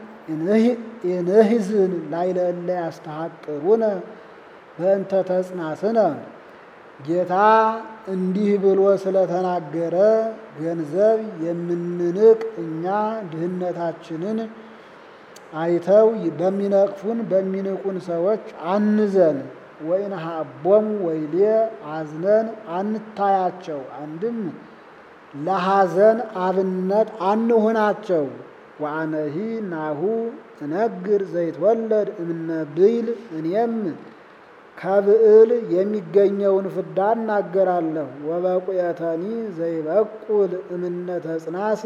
እንህዝን ላዕለ እለ ያስተሐቅሩነ በእንተ ተጽናስነ ጌታ እንዲህ ብሎ ስለተናገረ ገንዘብ የምንንቅ እኛ ድህነታችንን አይተው በሚነቅፉን በሚንቁን ሰዎች አንዘን። ወኢንሃቦሙ ወይሌ አዝነን አንታያቸው። አንድም ለሐዘን አብነት አንሆናቸው። ወአነሂ ናሁ እነግር ዘይትወለድ እምነ ብይል እኔም ከብዕል የሚገኘውን ፍዳ እናገራለሁ። ወበቁየተኒ ዘይበቁል እምነ ተጽናስ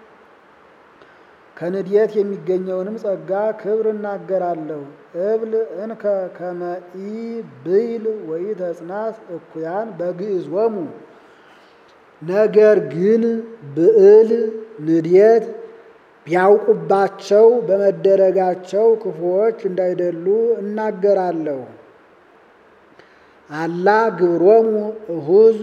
ከንድየት የሚገኘውንም ጸጋ ክብር እናገራለሁ። እብል እንከ ከመኢ ብይል ወይ ተጽናስ እኩያን በግዕዞሙ ነገር ግን ብዕል ንድየት ቢያውቁባቸው በመደረጋቸው ክፉዎች እንዳይደሉ እናገራለሁ። አላ ግብሮሙ እሁዝ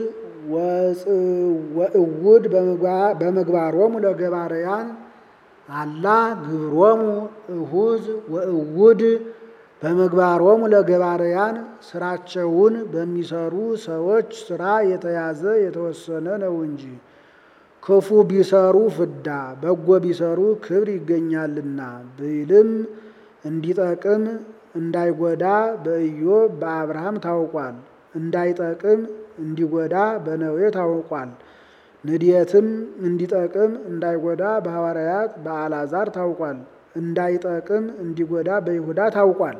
ወእውድ በምግባሮሙ ለገባርያን አላ ግብሮሙ እሁዝ ወእውድ በምግባሮሙ ለገባርያን ስራቸውን በሚሰሩ ሰዎች ስራ የተያዘ የተወሰነ ነው እንጂ ክፉ ቢሰሩ ፍዳ፣ በጎ ቢሰሩ ክብር ይገኛልና። ብይልም እንዲጠቅም እንዳይጎዳ በኢዮብ በአብርሃም ታውቋል። እንዳይጠቅም እንዲጎዳ በነዌ ታውቋል። ንድየትም እንዲጠቅም እንዳይጎዳ በሐዋርያት በአልዓዛር ታውቋል። እንዳይጠቅም እንዲጎዳ በይሁዳ ታውቋል።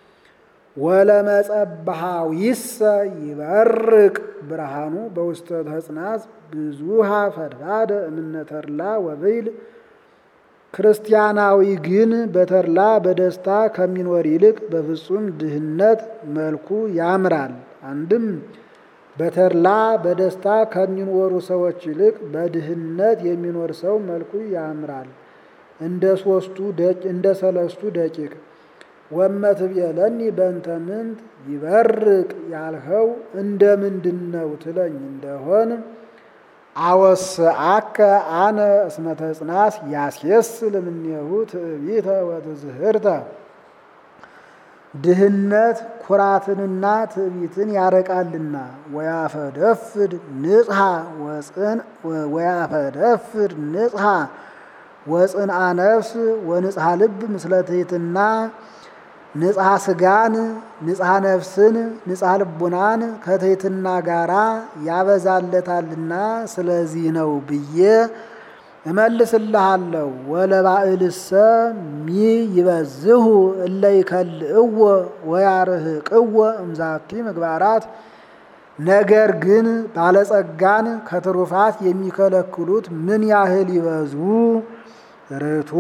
ወለመጸባሃዊሰ ይበርቅ ብርሃኑ በውስተ ተጽናጽ ብዙሃ ፈድፋደ እምነ ተድላ ወብይል ክርስቲያናዊ ግን በተድላ በደስታ ከሚኖር ይልቅ በፍጹም ድህነት መልኩ ያምራል። አንድም በተድላ በደስታ ከሚኖሩ ሰዎች ይልቅ በድህነት የሚኖር ሰው መልኩ ያምራል። እንደ ሶስቱ እንደ ሰለስቱ ደቂቅ ወመትብየለኒ በእንተ ምንት ይበርቅ ያልኸው እንደ ምንድን ነው ትለኝ እንደሆን አወስአከ አነ እስመ ተጽናስ ያስየስል እምኔሁ ትዕቢተ ወትዝህርተ ድህነት ኩራትንና ትዕቢትን ያረቃልና። ወያፈደፍድ ንጽሐ ወፅን ወያፈደፍድ ንጽሐ ወፅንአ ነፍስ ወንጽሐ ልብ ምስለ ትሕትና ንጽሐ ስጋን ንጽሐ ነፍስን ንጽሐ ልቡናን ከትሕትና ጋራ ያበዛለታልና ስለዚህ ነው ብዬ እመልስልሃለሁ። ወለባዕልሰ ሚ ይበዝሁ እለ ይከልእዎ ወያርህቅዎ እምዛቲ ምግባራት ነገር ግን ባለጸጋን ከትሩፋት የሚከለክሉት ምን ያህል ይበዙ? ርቱ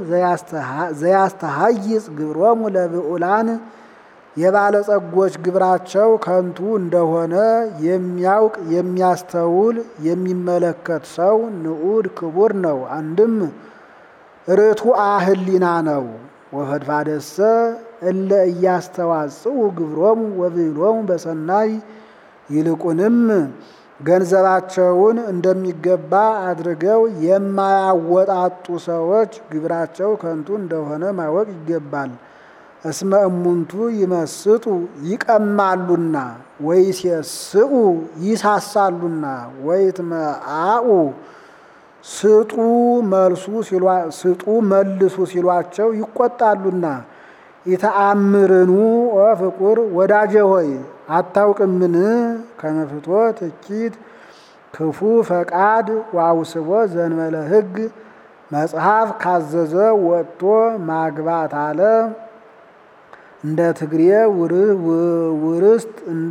ዘያስተሃይጽ ግብሮሙ ለብዑላን የባለጸጎች ግብራቸው ከንቱ እንደሆነ የሚያውቅ የሚያስተውል የሚመለከት ሰው ንዑድ ክቡር ነው። አንድም ርቱዐ ሕሊና ነው። ወፈድፋደሰ እለ እያስተዋጽኡ ግብሮሙ ወብዕሎሙ በሰናይ ይልቁንም ገንዘባቸውን እንደሚገባ አድርገው የማያወጣጡ ሰዎች ግብራቸው ከንቱ እንደሆነ ማወቅ ይገባል። እስመ እሙንቱ ይመስጡ ይቀማሉና፣ ወይሴስኡ ይሳሳሉና፣ ወይትመአኡ ስጡ መልሱ ስጡ መልሱ ሲሏቸው ይቆጣሉና። ኢተአምርኑ ወፍቁር ወዳጄ ሆይ አታውቅምን? ከመፍቶ ትኪት ክፉ ፈቃድ ዋውስቦ ዘንበለ ሕግ መጽሐፍ ካዘዘ ወጥቶ ማግባት አለ። እንደ ትግሬ ውርስጥ እንደ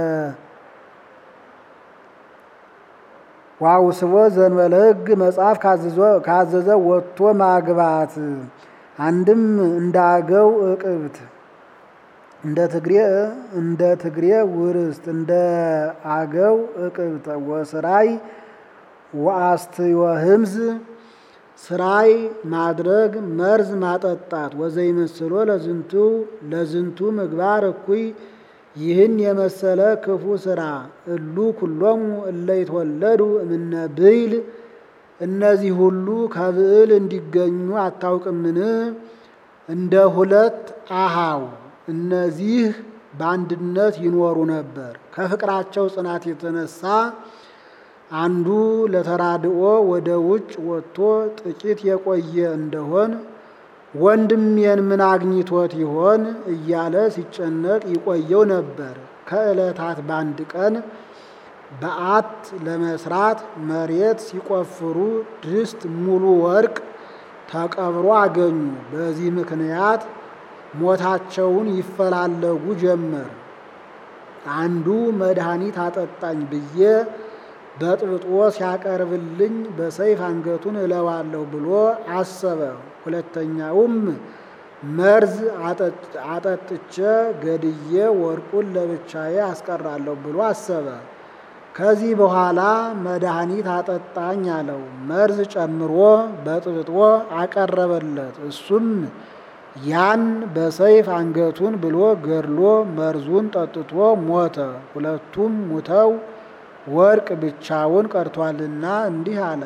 ዋውስቦ ዘንበለ ሕግ መጽሐፍ ካዘዘ ወጥቶ ማግባት አንድም እንዳገው እቅብት እንደ ትግሬ እንደ ትግሬ ውርስት እንደ አገው እቅብት ወስራይ ወአስትዮ ህምዝ ስራይ ማድረግ መርዝ ማጠጣት ወዘይመስሎ ለዝንቱ ለዝንቱ ምግባር እኩይ ይህን የመሰለ ክፉ ስራ እሉ ኩሎሙ እለ ይትወለዱ እምነ ብይል እነዚህ ሁሉ ከብዕል እንዲገኙ አታውቅምን? እንደ ሁለት አሃው እነዚህ በአንድነት ይኖሩ ነበር። ከፍቅራቸው ጽናት የተነሳ አንዱ ለተራድኦ ወደ ውጭ ወጥቶ ጥቂት የቆየ እንደሆን ወንድሜን ምን አግኝቶት ይሆን እያለ ሲጨነቅ ይቆየው ነበር። ከዕለታት በአንድ ቀን በዓት ለመስራት መሬት ሲቆፍሩ ድስት ሙሉ ወርቅ ተቀብሮ አገኙ። በዚህ ምክንያት ሞታቸውን ይፈላለጉ ጀመር። አንዱ መድኃኒት አጠጣኝ ብዬ በጥብጦ ሲያቀርብልኝ በሰይፍ አንገቱን እለዋለሁ ብሎ አሰበ። ሁለተኛውም መርዝ አጠጥቼ ገድዬ ወርቁን ለብቻዬ አስቀራለሁ ብሎ አሰበ። ከዚህ በኋላ መድኃኒት አጠጣኝ አለው። መርዝ ጨምሮ በጥብጦ አቀረበለት። እሱም ያን በሰይፍ አንገቱን ብሎ ገድሎ መርዙን ጠጥቶ ሞተ። ሁለቱም ሙተው ወርቅ ብቻውን ቀርቷልና እንዲህ አለ።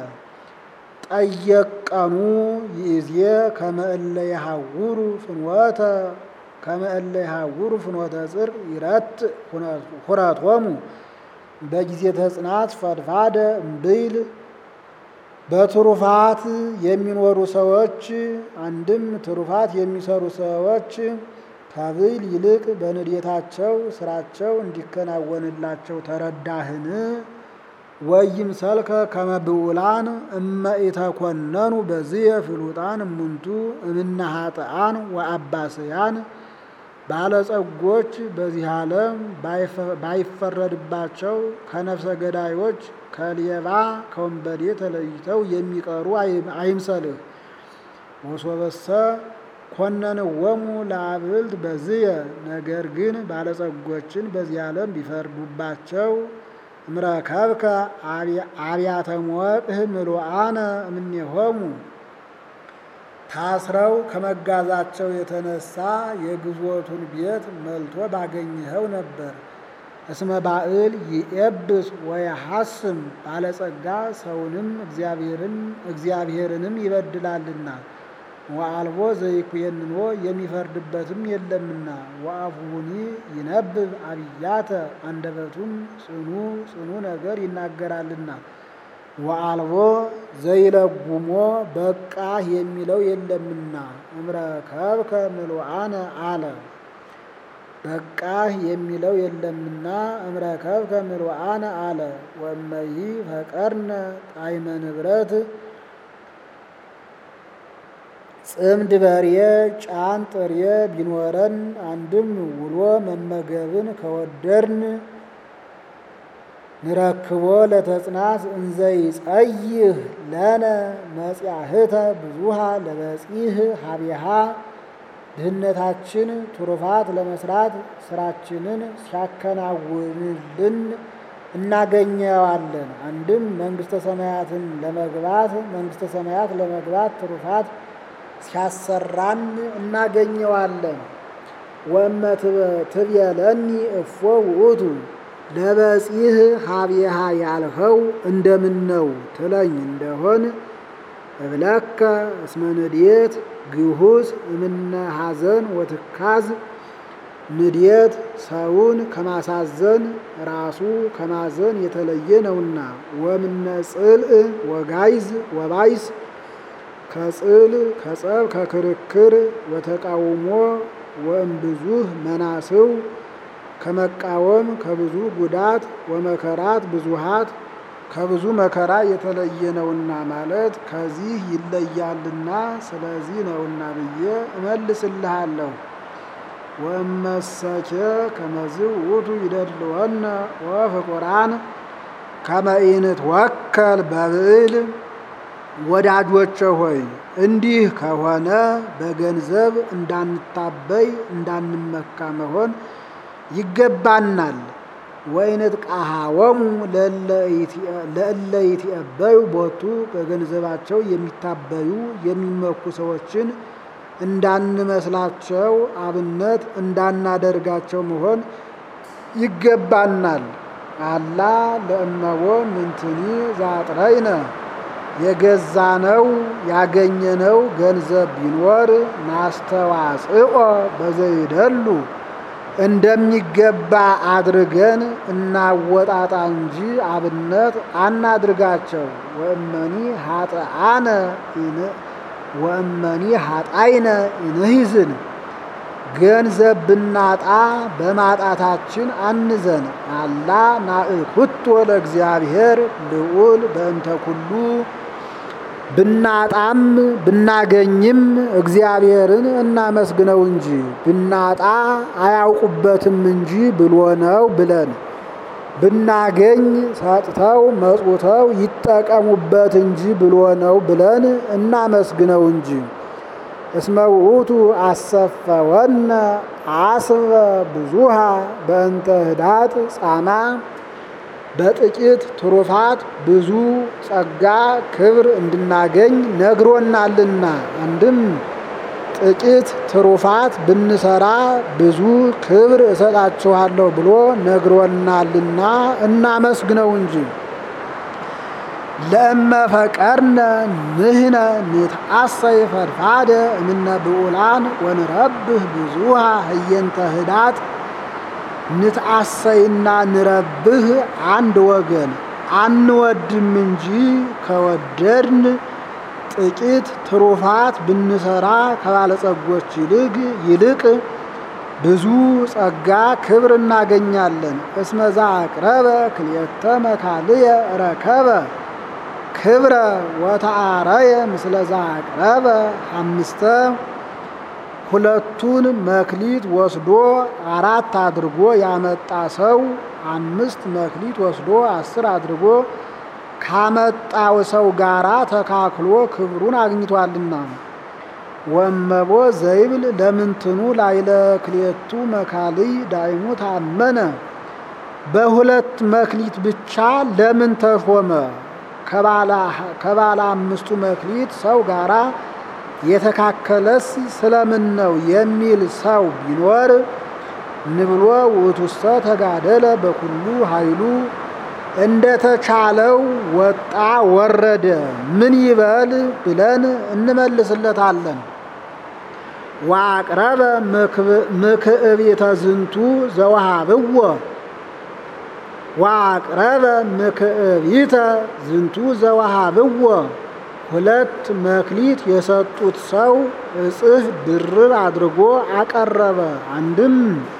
ጠየቀኑ ይእዜ ከመእለ የሐውሩ ፍኖተ ከመእለ የሐውሩ ፍኖተ ጽድቅ ይረት ሁረቶሙ በጊዜ ተጽናት ፈድፋደ እምብይል በትሩፋት የሚኖሩ ሰዎች አንድም ትሩፋት የሚሰሩ ሰዎች ከብይል ይልቅ በንዴታቸው ስራቸው እንዲከናወንላቸው ተረዳህን? ወይም ሰልከ ከመብዑላን እመ ኢተኮነኑ በዝየ ፍሉጣን እሙንቱ እምነ ኃጥአን ወአባስያን ባለጸጎች በዚህ ዓለም ባይፈረድባቸው ከነፍሰ ገዳዮች ከሌባ ከወንበዴ ተለይተው የሚቀሩ አይምሰልህ። ወሶበሰ ኮነንወሙ ለአብልት በዝየ ነገር ግን ባለጸጎችን በዚህ ዓለም ቢፈርዱባቸው እምረከብከ አብያተ ሞቅህ ምሉአነ እምኔሆሙ ታስረው ከመጋዛቸው የተነሳ የግዞቱን ቤት መልቶ ባገኘኸው ነበር። እስመ ባዕል ይኤብስ ወየሐስም ባለጸጋ ሰውንም እግዚአብሔርንም ይበድላልና ወአልቦ ዘይኩየንኖ የሚፈርድበትም የለምና ወአፉኒ ይነብብ አብያተ አንደበቱም ጽኑ ጽኑ ነገር ይናገራልና ወአልቦ ዘይለጉሞ በቃህ የሚለው የለምና እምረከብከ ምሉአነ አለ። በቃህ የሚለው የለምና እምረከብከ ምሉአነ አለ። ወመይ ፈቀርነ ጣዕመ ንብረት ጽምድ በርየ ጫን ጥርየ ቢኖረን አንድም ውሎ መመገብን ከወደርን ንረክቦ ለተጽናት እንዘይ ጸይህ ለነ መጽያህተ ብዙሃ ለበጺህ ሀቢሃ ድህነታችን ትሩፋት ለመስራት ስራችንን ሲያከናውንልን እናገኘዋለን። አንድም መንግስተ ሰማያትን ለመግባት መንግስተ ሰማያት ለመግባት ትሩፋት ሲያሰራን እናገኘዋለን። ወመ ትብየለኒ እፎ ውእቱ ለበጺህ ሀቢሃ ያልኸው እንደምን ነው ትለኝ እንደሆን እብለከ እስመ ንድየት ግሁዝ እምነ ሐዘን ወትካዝ ንድየት ሰውን ከማሳዘን ራሱ ከማዘን የተለየ ነውና። ወምነ ጽልእ ወጋይዝ ወባይስ ከጽል ከጸብ ከክርክር ወተቃውሞ ወእምብዙህ መናስው ከመቃወም ከብዙ ጉዳት ወመከራት ብዙሃት ከብዙ መከራ የተለየ ነውና ማለት ከዚህ ይለያልና ስለዚህ ነውና ብዬ እመልስልሃለሁ። ወመሰኬ ከመዝ ውእቱ ይደልወነ ወፍቁራን ከመ ኢንትወከል በብዕል ወዳጆቼ ሆይ እንዲህ ከሆነ በገንዘብ እንዳንታበይ እንዳንመካ መሆን ይገባናል። ወይነት ቃሃወሙ ለእለ ይትዔበዩ ቦቱ በገንዘባቸው የሚታበዩ የሚመኩ ሰዎችን እንዳንመስላቸው አብነት እንዳናደርጋቸው መሆን ይገባናል። አላ ለእመቦ ምንትኒ ዛጥረይነ የገዛነው ያገኘነው ገንዘብ ቢኖር ናስተዋጽኦ በዘይደሉ እንደሚገባ አድርገን እናወጣጣ እንጂ አብነት አናድርጋቸው። ወእመኒ ሀጥአነ ወእመኒ ሀጣይነ ኢንሂዝን ገንዘብ ብናጣ በማጣታችን አንዘን። አላ ናእኩቶ ለእግዚአብሔር ልዑል በእንተ ኩሉ ብናጣም ብናገኝም እግዚአብሔርን እናመስግነው እንጂ ብናጣ አያውቁበትም እንጂ ብሎ ነው ብለን ብናገኝ ሰጥተው መጽውተው ይጠቀሙበት እንጂ ብሎ ነው ብለን እናመስግነው እንጂ። እስመ ውእቱ አሰፈወነ አስበ ብዙሃ በእንተ ህዳጥ ጻማ በጥቂት ትሩፋት ብዙ ጸጋ ክብር እንድናገኝ ነግሮናልና። አንድም ጥቂት ትሩፋት ብንሰራ ብዙ ክብር እሰጣችኋለሁ ብሎ ነግሮናልና እናመስግነው እንጂ። ለእመ ፈቀርነ ንህነ ንትአሰይ ፈድፋደ እምነ ብዑላን ወንረብህ ብዙሃ ህየንተ ህዳጥ ንትአሰይና ንረብህ አንድ ወገን አንወድም እንጂ ከወደድን ጥቂት ትሩፋት ብንሰራ ከባለጸጎች ይልቅ ይልቅ ብዙ ጸጋ ክብር እናገኛለን። እስመዛ አቅረበ ክልኤተ መካልየ ረከበ ክብረ ወተአረየ ምስለዛ አቅረበ አምስተ ሁለቱን መክሊት ወስዶ አራት አድርጎ ያመጣ ሰው አምስት መክሊት ወስዶ አስር አድርጎ ካመጣው ሰው ጋራ ተካክሎ ክብሩን አግኝቷልና። ወመቦ ዘይብል ለምንትኑ ላይለ ክልኤቱ መካልይ ዳይሙ ታመነ በሁለት መክሊት ብቻ ለምን ተሾመ? ከባለ አምስቱ መክሊት ሰው ጋራ የተካከለስ ስለምን ነው የሚል ሰው ቢኖር ንብሎ ውእቱሰ ተጋደለ በኩሉ ኃይሉ እንደተቻለው ወጣ ወረደ ምን ይበል ብለን እንመልስለታለን። ዋቅረበ ምክዕቤተ ዝንቱ ዘወሃብዎ ዋቅረበ ምክዕቢተ ዝንቱ ዘወሃብዎ ሁለት መክሊት የሰጡት ሰው እጽፍ ድርብ አድርጎ አቀረበ። አንድም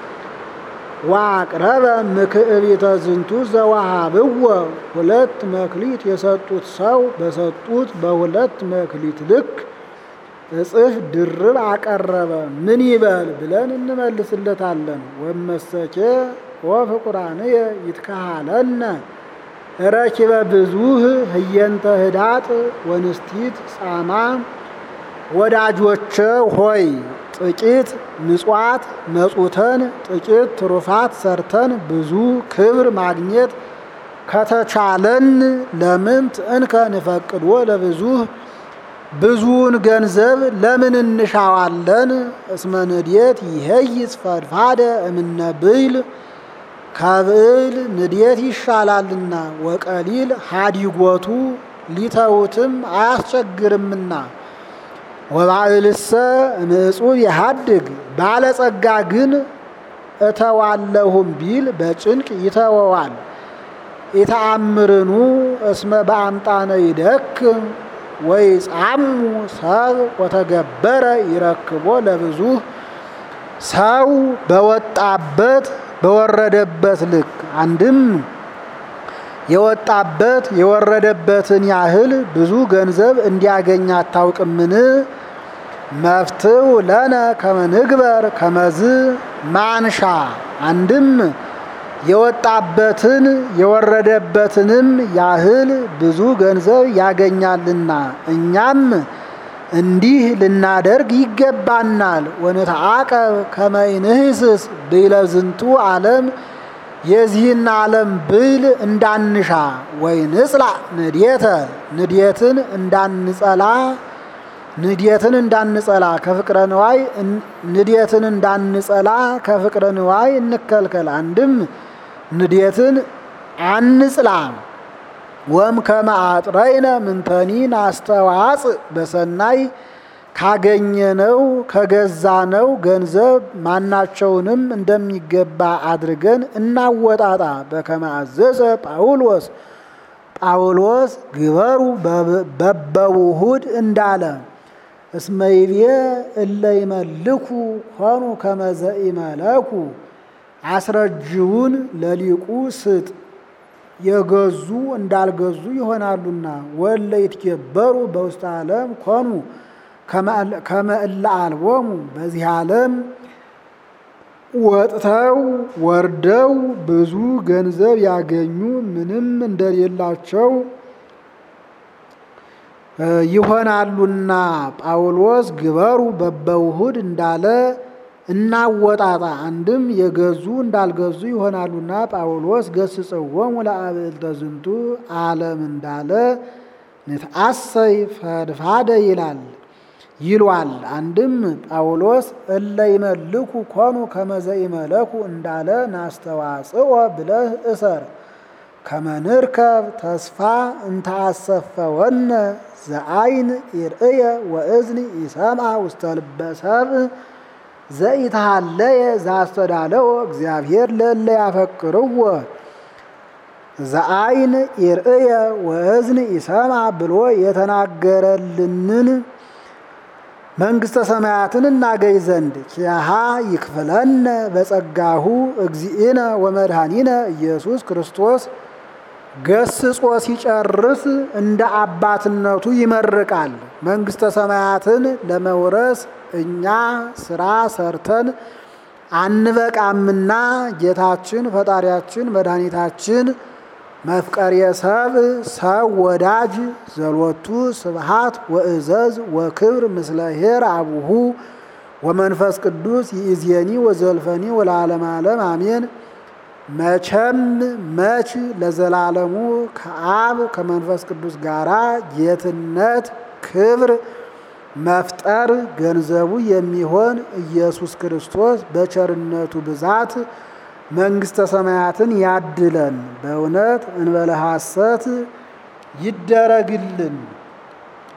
ዋቅረበ ምክዕቢተ ዝንቱ ዘወሃብዎ ሁለት መክሊት የሰጡት ሰው በሰጡት በሁለት መክሊት ልክ እጽፍ ድርብ አቀረበ ምን ይበል ብለን እንመልስለታለን። ወመሰኬ ወፍቁራንየ ይትካሃለነ ረኪበ ብዙህ ህየንተ ህዳጥ ወንስቲት ጻማ ወዳጆቼ ሆይ ጥቂት ምጽዋት መጹተን ጥቂት ትሩፋት ሰርተን ብዙ ክብር ማግኘት ከተቻለን ለምንት እንከ ንፈቅዶ ለብዙህ ብዙውን ገንዘብ ለምን እንሻዋለን? እስመ ንዴት ይሄይስ ፈድፋደ እምነ ብይል ከብዕል ንዴት ይሻላልና ወቀሊል ሀዲጎቱ ሊተውትም አያስቸግርምና ወባዕልሰ እምዕጹብ የሃድግ ባለጸጋ ግን እተዋለሁም ቢል በጭንቅ ይተወዋል። ኢተአምርኑ እስመ በአምጣነ ይደክም ወይ ጻሙ ሰብ ወተገበረ ይረክቦ ለብዙ ሰው በወጣበት በወረደበት ልክ አንድም የወጣበት የወረደበትን ያህል ብዙ ገንዘብ እንዲያገኝ አታውቅምን? መፍትው ለነ ከመንግበር ከመዝ ማንሻ አንድም የወጣበትን የወረደበትንም ያህል ብዙ ገንዘብ ያገኛልና እኛም እንዲህ ልናደርግ ይገባናል። ወንትዓቀብ ከመ ይንህስስ ብይለ ዝንቱ ዓለም የዚህን ዓለም ብይል እንዳንሻ ወይ ንጽላ ንዴተ ንዴትን እንዳንጸላ ንዴትን እንዳንጸላ ከፍቅረ ንዋይ ንዴትን እንዳንጸላ ከፍቅረ ንዋይ እንከልከል። አንድም ንዴትን አንጽላ ወም ከመ አጥረይነ ምንተኒ ናስተዋጽእ በሰናይ ካገኘነው ከገዛነው ገንዘብ ማናቸውንም እንደሚገባ አድርገን እናወጣጣ። በከመ አዘዘ ጳውሎስ ጳውሎስ ግበሩ በበውሁድ እንዳለ እስመይቤ እለ ይመልኩ ሆኑ ከመዘ ይመለኩ አስረጅውን ለሊቁ ስጥ የገዙ እንዳልገዙ ይሆናሉና ወለ ይትገበሩ በውስተ ዓለም ኮኑ ከመ እለ አልቦሙ በዚህ ዓለም ወጥተው ወርደው ብዙ ገንዘብ ያገኙ ምንም እንደሌላቸው ይሆናሉና ጳውሎስ ግበሩ በበውሁድ እንዳለ እናወጣጣ አንድም የገዙ እንዳልገዙ ይሆናሉና ጳውሎስ ገስጽዎሙ ለአብዕልተ ዝንቱ ዓለም እንዳለ ንትአሰይ ፈድፋደ ይላል ይሏል። አንድም ጳውሎስ እለ ይመልኩ ኮኑ ከመዘ ይመለኩ እንዳለ ናስተዋጽኦ ብለህ እሰር ከመንርከብ ተስፋ እንተአሰፈወነ ዘአይን ይርእየ ወእዝኒ ይሰምዐ ውስተ ልበ ሰብእ ዘኢተሃለየ ዘአስተዳለወ እግዚአብሔር ለእለ ያፈቅርዎ ዘአይን ይርእየ ወእዝኒ ይሰምዐ ብሎ የተናገረልንን መንግሥተ ሰማያትን እናገኝ ዘንድ ኪያሃ ይክፍለነ በጸጋሁ እግዚእነ ወመድኃኒነ ኢየሱስ ክርስቶስ ገስጾ ሲጨርስ እንደ አባትነቱ ይመርቃል። መንግሥተ ሰማያትን ለመውረስ እኛ ስራ ሰርተን አንበቃምና ጌታችን ፈጣሪያችን መድኃኒታችን መፍቀሬ ሰብ ሰብ ወዳጅ ዘሎቱ ስብሃት ወእዘዝ ወክብር ምስለ ኄር አቡሁ ወመንፈስ ቅዱስ ይእዜኒ ወዘልፈኒ ወለዓለመ ዓለም አሜን። መቼም መች ለዘላለሙ ከአብ ከመንፈስ ቅዱስ ጋራ ጌትነት ክብር መፍጠር ገንዘቡ የሚሆን ኢየሱስ ክርስቶስ በቸርነቱ ብዛት መንግሥተ ሰማያትን ያድለን። በእውነት እንበለ ሐሰት ይደረግልን።